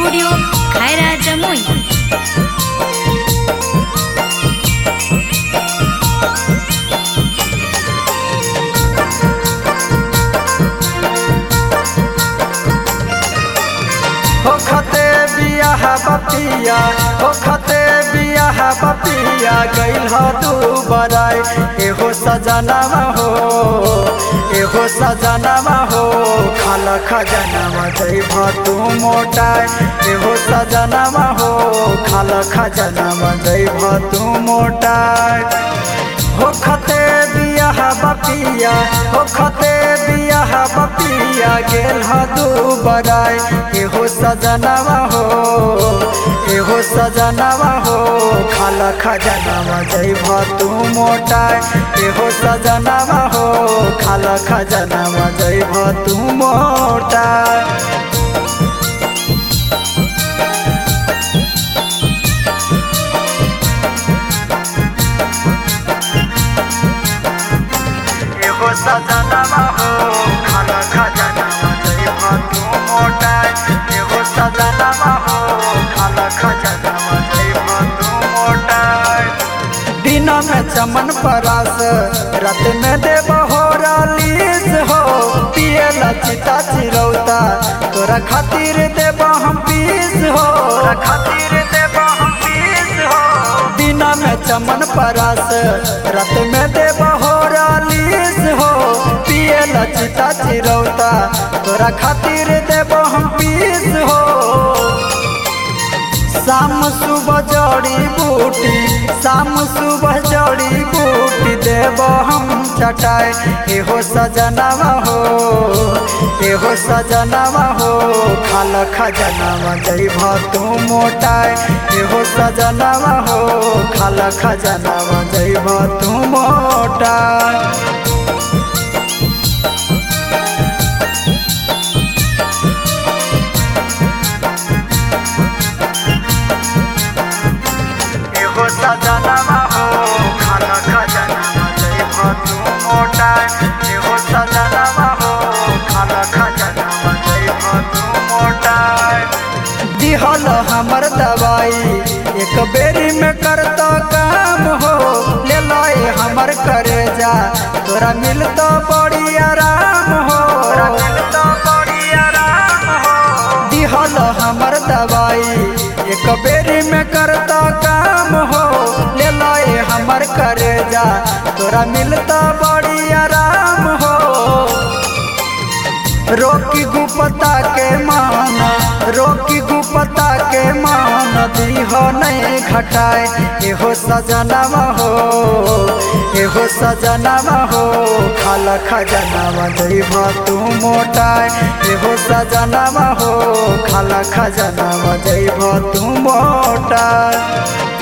studio खैरा जमुई होखते बियाह बपिया होखते बियाह बपिया गइल ह तू बराई एहो सजनावा हो एहो सजनावा हो खाल खजनावा जइब तू मोटाई एहो सजनावा हो खाल खजनावा जइब तू मोटाई होखते बियाह बपिया होखते बियाह बपिया गेल ह दू बराई एहो सजनावा हो एहो सजनावा हो खाल खजनावा जइब तू मोटाई एहो सजनावा हो खाल खजनावा जइब तू मोटाई एहो सजनावा हो खाल खजनावा जइब तू मोटाई एहो सजनावा हो खाल खजनावा जइब तू मोटाई दिन में चमन परास रात में देव हो रालीस हो पियला चिता चिरौता तोरा खातिर देव हम पीस हो तोरा खातिर देव हम पीस हो दिन में चमन परास रात में देव हो रालीस हो पियला चिता चिरौता तोरा खातिर देव हम पीस हो शाम सुबह जड़ी बूटी शाम सुबह जड़ी बूटी देव हम चटाए एहो सजनावा हो एहो सजनावा हो खाल खजनावा जइब तू मोटाए एहो सजनावा हो खाल खजनावा जइब तू मोटाए एहो सजनावा हो खाल खजनावा जइब तू मोटाए एहो सजनावा हो खाल खजनावा जइब तू मोटाए दिहल हमर दवाई एक बेरी में करता काम हो ले लाए हमर करे जा तोरा मिलता बड़ी आराम हो तोरा मिलता बड़ी आराम हो दिहल हमर दवाई एक बेरी में करता काम हो ले लाए हमर करे जा तोरा मिलता बड़ी आराम हो रोकी गुपता के मान रोकी गुपता के मान दीह नहीं घटाए एहो सजनावा हो एहो सजनावा हो खाल खजनावा जइब तू मोटाए एहो सजनावा हो खाल खजनावा जइब तू मोटाए